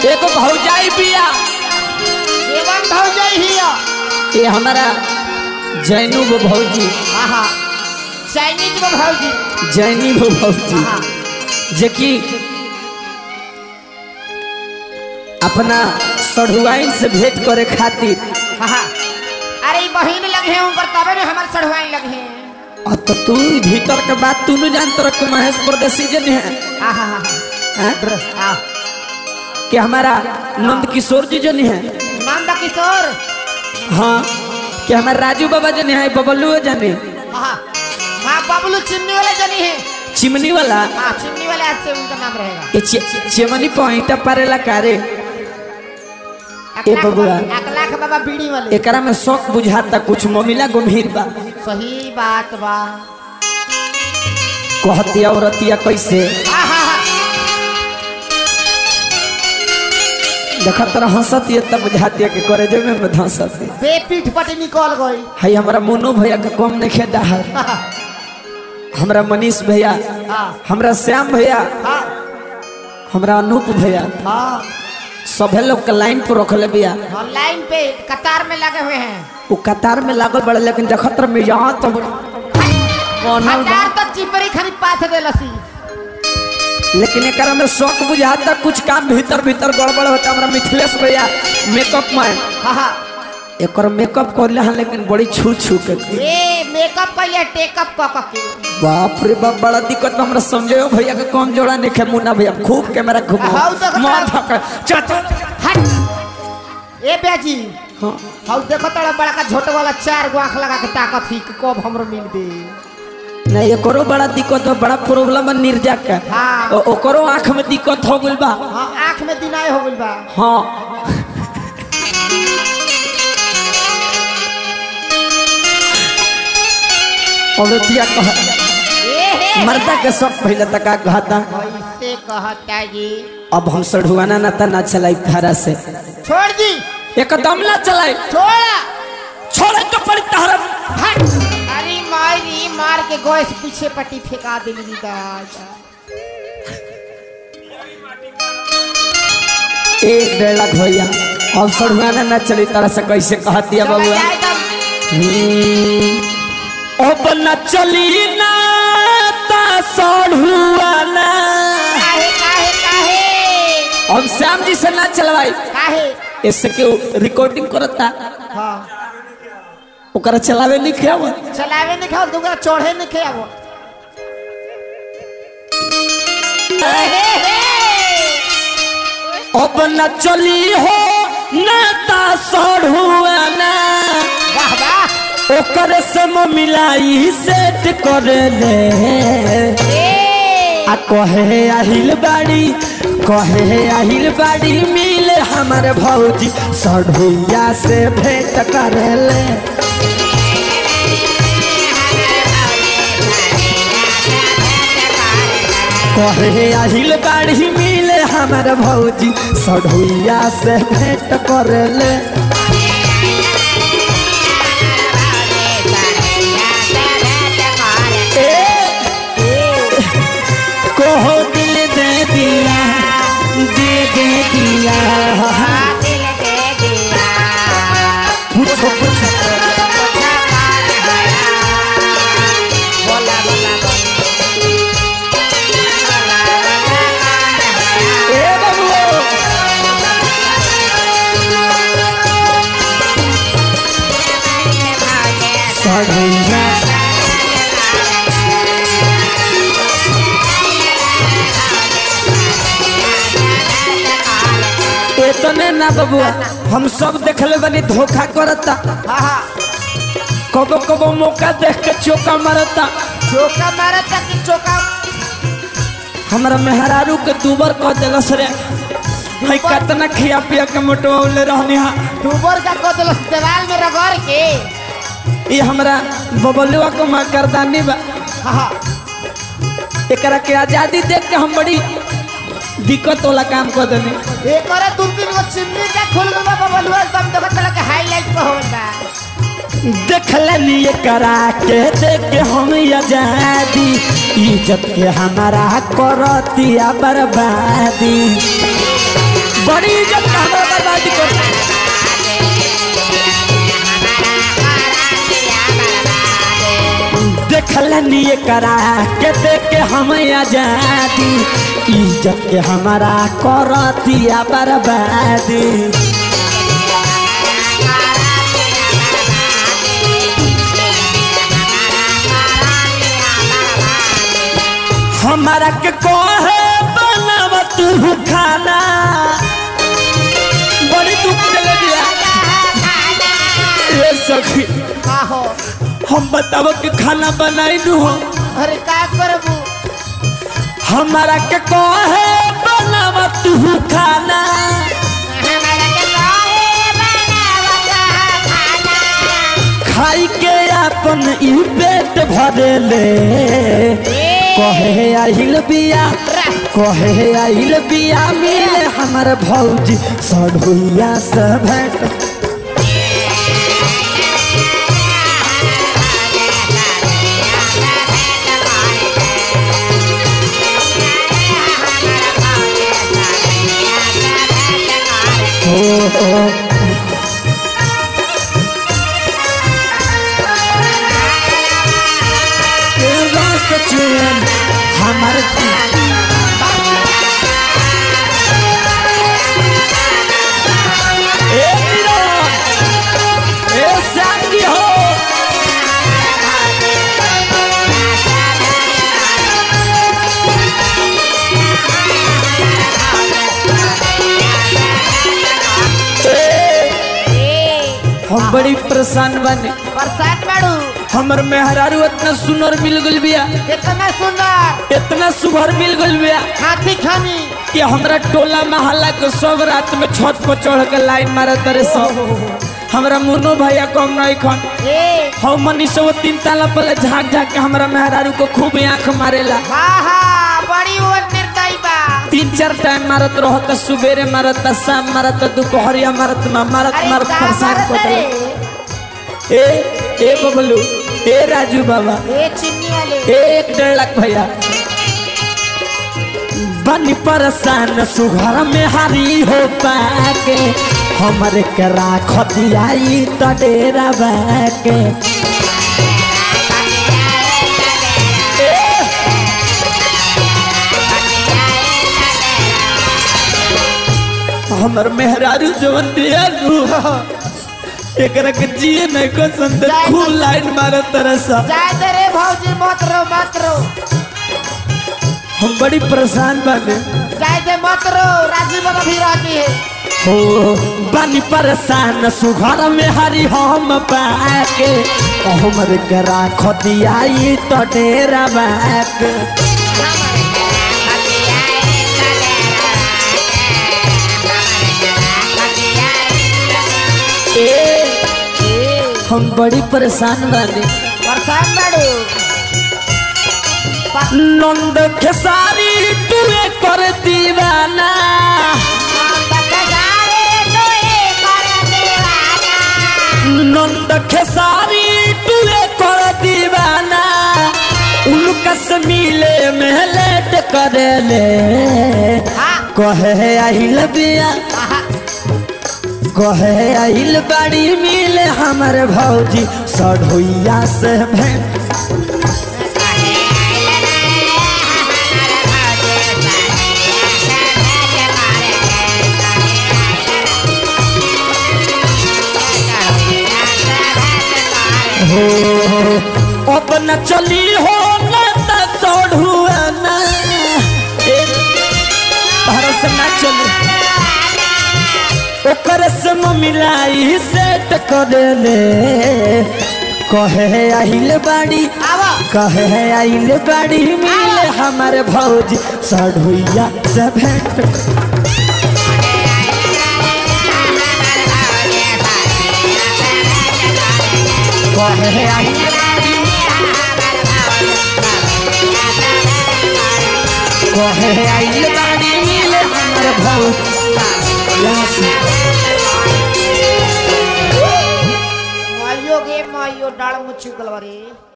एगो भौजाई बिया एवं भौजाई हिया ये हमारा जैनू गो भौजी आहा चाइनीज को भौजी जैनी गो भौजी आहा जेकि अपना सढ़ुआइन से भेंट करे खातिर आहा अरे ई बहिन लगे हैं ऊपर तबे में हमार सड़वाई लगे हैं अब तो तू भीतर के बात तू नहीं जानत रख महेश परदेसी जन है आहा आहा हैं? आ कि हमारा नंद किशोर जी जन है नंद किशोर हाँ कि हमारे राजू बाबा जन है बबलू जाने आहा हाँ बबलू चिमनी वाले जनी है चिमनी वाला हाँ चिमनी वाले आज से उनका नाम रहेगा ये चे- चेमनी पॉइंट पारेला कारे ए अकलाख बबुआ। बाबा- अकलाख बाबा बीड़ी वाले एकरा में शौक बुझाता कुछ ममिला गंभीर बा सही बात बा कहतिया औरतिया कैसे आहा हा देखत रह हंसत ये तब बुझातिया के करे जे में धंसत बेपीठ पटे निकल गई हई हमरा मोनू भैया के कम नहीं खेदा है हमरा मनीष भैया हाँ हमरा श्याम भैया हाँ हमरा अनूप भैया हाँ सभे लोग के लाइन पर रखले बिया लाइन पे कतार में लगे हुए हैं वो कतार में लागल बड़े लेकिन देखत रह में यहाँ तो बनल बा। हजार तो चिपरी खरीद पाथ दे लसी लेकिन एकरा में शौक बुझाता कुछ काम भीतर भीतर गड़बड़ होता हमरा मिथिलेश भैया मेकअप मैन हाँ हाँ एकर मेकअप करले हन लेकिन बड़ी छू छू के ए मेकअप कइले टेकअप क क के बाप रे बाप बड़ा दिक्कत बा हमरा समझे भैया के कम जोड़ा नहीं खे मुन्ना भैया खूब कैमरा घुमा हाउ तो मार धक चट हट ए बेजी हाँ हाउ देखो तोड़ा बड़ा का झोट वाला चार गो आंख लगा के ताकत ही कि कब हमरो मिल दे नहीं एकरो बड़ा दिक्कत बा बड़ा प्रॉब्लम है निर्जा का हाँ। ओ- ओकरो आंख में दिक्कत हो गइल बा हाँ आंख में दिनाय हो गइल बा हाँ औरतिया कह ए हे मर्दा के सब पहले तक कहता कैसे कहता जी अब हम सढ़ुआना ना ता ना चलाई धारा से छोड़ दी एकदम ना चलाई छोड़ा छोड़े तो पड़ी तारा हट अरे मारी मार के गैस पीछे पट्टी फेंका दिली दादा एक डेढ़ लाख भैया अब सढ़ुआना ना चली तरह से कैसे कहती है चला बबुआ जाए तब हम्म, अब न चली ना ता सढ़ुआना काहे काहे काहे अब श्याम जी से ना चलवाई काहे इससे क्यों रिकॉर्डिंग करता हाँ ओकरा चलावे नहीं खेव चलावे नहीं खाओ दूसरा चढ़े नहीं खाओ अब न चली हो ना ता सढ़ुआना वाह वाह ओकर से मिलाई सेट कर ले ए आ कहे आहिल बाड़ी कहे आहिल बाड़ी मिले हमारे भौजी सढ़ुइया से भेंट कर ले कहे आहिल बाड़ी मिले हमारे भौजी सढ़ुइया से भेंट कर ले ए, कहो दिल दे दिया दे दे दिया पूछो पूछो ए बाबू सढ़ुइया इतने ना बबुआ हम सब देखले बनी धोखा करता कबो कबो मौका देख के चौका मारता चौका मारा था कि चौका हमरा मेहरारू के दूबर कह दिलस रे हई कतना खिया पिया के मोटवाले रहनी हा डूबर का कदल दीवार में रगड़ के ये हमरा बबलुआ को माँ करदानी बा हाँ हाँ एकरा के आजादी देख के हम बड़ी दिक्कत वाला काम कर देनी एक और दूरबीन को चिमनी का खुल गया बाबा बलुआ एकदम देखो चला के हाईलाइट पे होल बा देखलनी करा के देख के हम आजादी इज्जत के हमारा करतिया बर्बादी बड़ी इज्जत का हमारा बर्बादी कर देखलनी करा के देख के हम आजादी इज्जत के हमारा करतिया बर्बादी हमारा के कहे बनाव तू खाना बड़ी दुख चले दिया ये सखी का हो हम बताव के खाना बनाई दू हो अरे का करबू हमारा के कहे बनाव तू खाना खाई के अपन ई पेट भरेले कहे आइल बिया कहे आइल बिया मिले हमर भौजी सढ़ुइया से भेंट हो हो तेरा सचेन हमर ए मीरा ए श्याम हो हम बड़ी परेशान बने बरसात बाड़ू हमर मेहरारू इतना सुनर मिल गल बिया कितना सुंदर इतना सुघर मिल गल बिया हाथी खानी कि हमरा टोला मोहल्ला के सब रात में छत पर चढ़ के लाइन मारत रहे सब हमरा मुन्नो भैया कम नहीं खन ए हम मनी सब तीन ताला पर झाँक झाँक के हमरा मेहरारू को खूब आंख मारेला हा हा बड़ी वो निर्दयी बा तीन चार टाइम मारत रहत सुबेरे मारत शाम मारत दोपहरिया मारत मा- मारत अरे मारत का परेशान मारत कर रे? देला। ए ए बबलू ए राजू बाबा ए चिन्नी वाले ए एक डेढ़ लाख भैया बनी परेशान सुघर में हारी हो पाके हमरे के राखतियाई त डेरा बाके हमर मेहरारू जवन दिया नु एकरा के जिए नहीं को संदर खूब लाइन मारत तरसा जाए दे रे भौजी मत रो मत रो हम बड़ी परेशान बाने जाए दे मत रो राजू बाबा भी रहती है हो बानी परेशान सुघर में हरी हम पाके हमर के राखतियाई त डेरा बाके ए हम बड़ी परेशान बाने बरसात बाड़ू नंद खेसारी तुए कर दीवाना नंद खेसारी तुए कर दीवाना उनका से मिले में लेट करेले कहे आइल बिया कहे आइल बड़ी मिले हमर भौजी सढ़ुइया से भेंट हो अब न चली हो न त सोढ़ुआ न ए, तहरा से ना चली ओकर से मिलाई सेट कर ले कहे आइल बाड़ी आवा कहे आइल बाड़ी मिले हमारे भौजी सढ़ुइया से भेंट कहे आइल कहे आइल बाड़ी मिले हमारे भौजी से माइयो गे माइयो डाल मुच्छी गलवरी